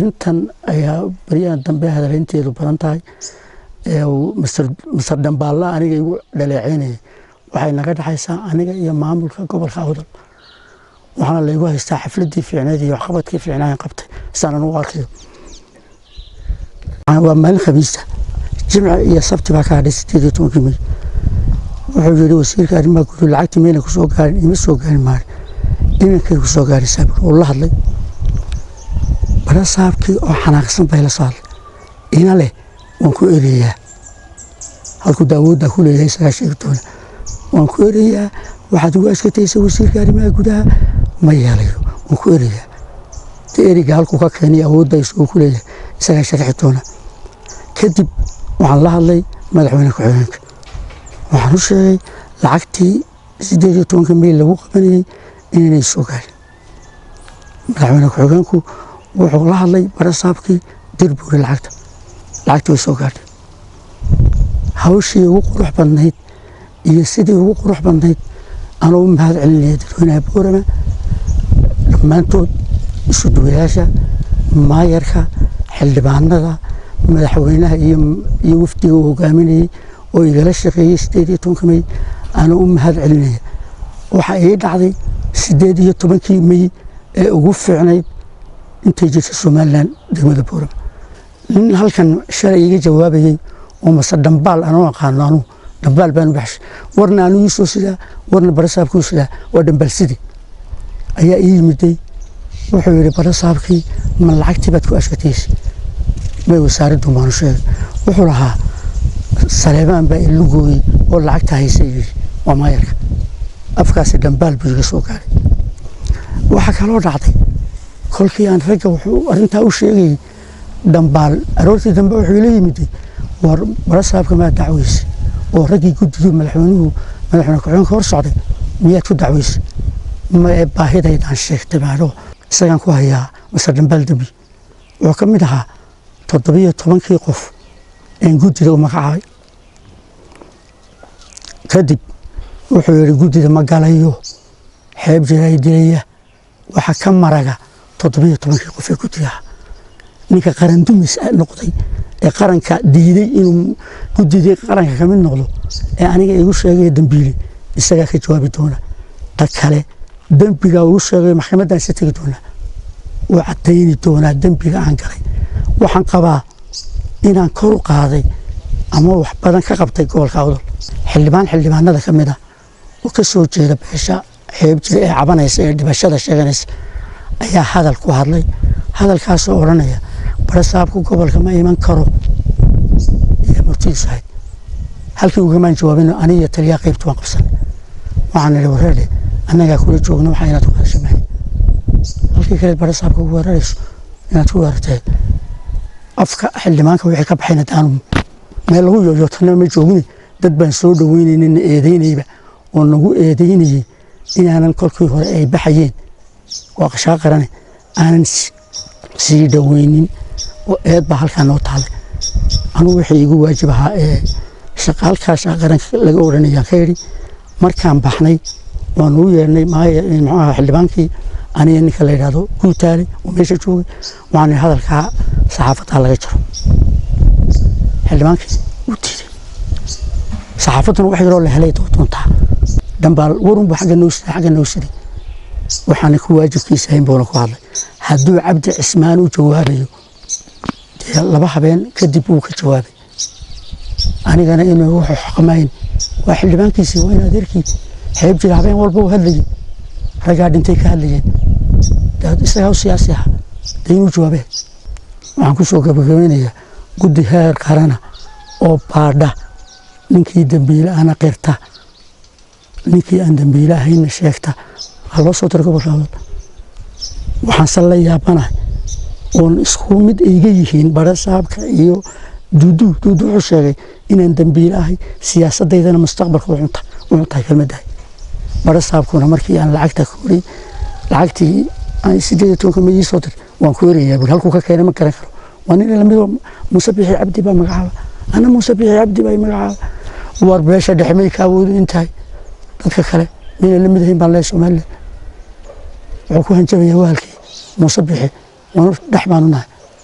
arintan ayaa baryahan dambe hadaleynteedu badan tahay masar dambaalla aniga igu dhaleeceynayay waxay naga dhexaysaa aniga iyo maamulka gobolka awdal waxaana laygu haystaa xafladii fiicneed iyo waxqabadkii fiicnaayan qabtay saanan u arkayo waa maalin khamiista jimca iyo sabti baa ka hadhay sideed iyo tobankii may wuxuu yidhi wasiirka arrimaha guud lacagtii mayna kusoo gaarin ima soo gaarin maari inankay kusoo gaaraysaa uu la hadlay bara saabkii oo xanaaqsan bay la soo hadlay ina leh waan ku ereyaa halkuu daawooddaa ku leeyahay isagaa sheegi doona waan ku ereyaa waxaad ugu askataysa wasiirka arrimaha gudaha ma yeelayo waan ku ereyaa de ereyga halkuu ka keenay awoodda isagoo ku leeyahay isagaa sharxi doona kadib waxaan la hadlay madaxweyne ku-xigeenka waxaan u sheegay lacagtii sideed iyo tobanka meyl lagu qabanayey inaynay soo gaarin madaxweyne ku-xigeenku wuxuu la hadlay barasaabkii dir buuri lacagta lacagtii way soo gaadhay hawshii ugu qurux badnayd iyo sidii ugu qurux badnayd anuu u mahad celinaya dadweynaha boorama dhammaantood isu duwayaasha maayarka xildhibaanada madaxweynaha iyo wafdiga uu hogaaminayey oo igala shaqeeyey sideed iyo tobanka mey anuu u mahad celinaya waxaa ii dhacday sideed iyo tobankii mey ee ugu fiicnayd intay jirta somalilan degmada boorama nin halkan shalay iga jawaabayey oo mase dhambaal anuu aqaano anuu dhambaal baan u baxshay warna anuu iisoo sidaa warna barasaabkuu sidaa waa dhambaalsidii ayaa ii yimiday wuxuu yidhi barasaabkii ma lacagtii baad ku ashkataysa may wasaaraddu baanu sheegay wuxuu lahaa saleebaan baa ilu gooyey oo lacagta haysa yidhi waa maayarka afkaasi dhambaal buu iga soo gaaray waxaa kaloo dhacday kolkii aan ragga wuxuu arrintaa u sheegayey dhambaal aroortii dambe wuxuu ila yimiday war barasaabka maa dacweyse oo raggii guddidu madaxweynuhu madaxweyne ku-xigeenka hor socday miyaad ku dacweyse ma ee baahidaydaan sheegtay maadho isagaan ku hayaa mase dhambaal dembi wuxuu ka mid ahaa toddobiyo tobankii qof een guddida u magacaabay kadib wuxuu yidhi guddida ma galayo xeeb jiray dilaya waxa ka maraga toddobiyo tobankii qof ee guddidaha ninka qarandumis noqday ee qaranka diiday inuu guddidii qaranka ka mid noqdo ee aniga igu sheegaya dembiile isagaa ka jawaabi doona ta kale dembigaa ugu sheegay maxkamaddan isa tegi doonaa wuu caddayni doonaa dembiga aan galay waxaan qabaa inaan kor u qaaday ama wax badan ka qabtay gobolka awdal xildhibaan xildhibaanada ka mid a oo ka soo jeeda beesha xeeb jira ee cabanaysa ee dhibashada sheeganaysa ayaa hadal ku hadlay hadalkaasoo odhanaya barasaabku gobolka ma iman karo iyo murtidiisu ahayd halkii ugamaan jawaabin aniga taliyaa qaybta waan qabsanay waxaan nidhi wareerdhe annagaa kula joogna waxaa inaad ku hadasha mahay halkii kale barasaabka ugu weerarayso inaad ku weerartay afka xildhibaanka wixii ka baxayna daanu meel lagu yoyootana ma joogni dad baan soo dhaweynaynin eedeynayba oo nagu eedeynayey inaanan kolkii hore ay baxayeen waa qashaa qarane aanan sii dhaweynin oo eed baa halkaa noo taalay anugu wixii igu waajib ahaa ee halkaa shaqa qaranka laga odhanayaan ka yidhi markaan baxnay waan ugu yeernay muxuu ahaa xildhibaankii aniga ninka la yidhaahdo guutaale oo meesha joogay waxaan hadalkaa saxaafaddaa laga jaro xildhibaankii wuu diiday saxaafadduna wax yaroo la helay doontaa dhambaal warunbu xagga noo siday xagga noo siday waxaana ku waajibkiisa ahayn buuna ku hadlay hadduu cabdi cismaan u jawaabayo dee laba habeen kadib wuu ka jawaabay anigana inuu wuxuu xaqmayn waa xildhibaankiisii waa in adeerkii xeeb jira habeen walba u hadlayay raggaa dhintay ka hadlayeen isagaa u siyaasi aha dee inuu jawaabee waxaan ku soo gabagabeynayaa guddi heer qarana oo baadha ninkii dembiile ana qirta ninkii aan dembiile ahayna sheegta waxaa loo soo dira gobolka awdal waxaanse la yaabanahay oon isku mid iga yihiin barasaabka iyo duudu duudu wuxuu sheegay inaan dembiile ahay siyaasaddaydana mustaqbalka u cuntahay kelmaddahay barasaabkuna markii aan lacagta kori lacagtii aan sideed iyo tobanka mayii soo dir waan ku erayaa buri halkuu ka keenay ma garan karo waa nin lamidoo muuse bixi cabdi baa magacaaba ana muuse bixi cabdi baa magacaaba war beesha dhexe may ka awoodu intahay dadka kale mayna la mid ahayn baan leeyahay somaliland wuxuu ku hanjabayaa waalkii muuse bixi waanu dhex baanu nahay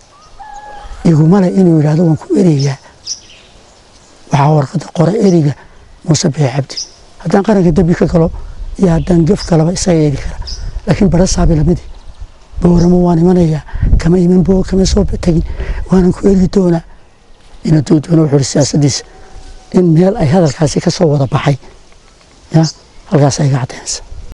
igumale inuu yidhaahdo waan ku ereyaa waxaa warqadda qora ereyga muuse bixe cabdi haddaan qaranka dembi ka galo iyo haddaan gef galaba isaga eegi kara laakiin bara saabi lamidi booramo waan imanayaa kama iman boo kama soo tegin waanan ku ergi doonaa ina duuduuna wuxuu ihi siyaasaddiisa in meel ay hadalkaasi ka soo wada baxay ya halkaas ay iga caddaynaysa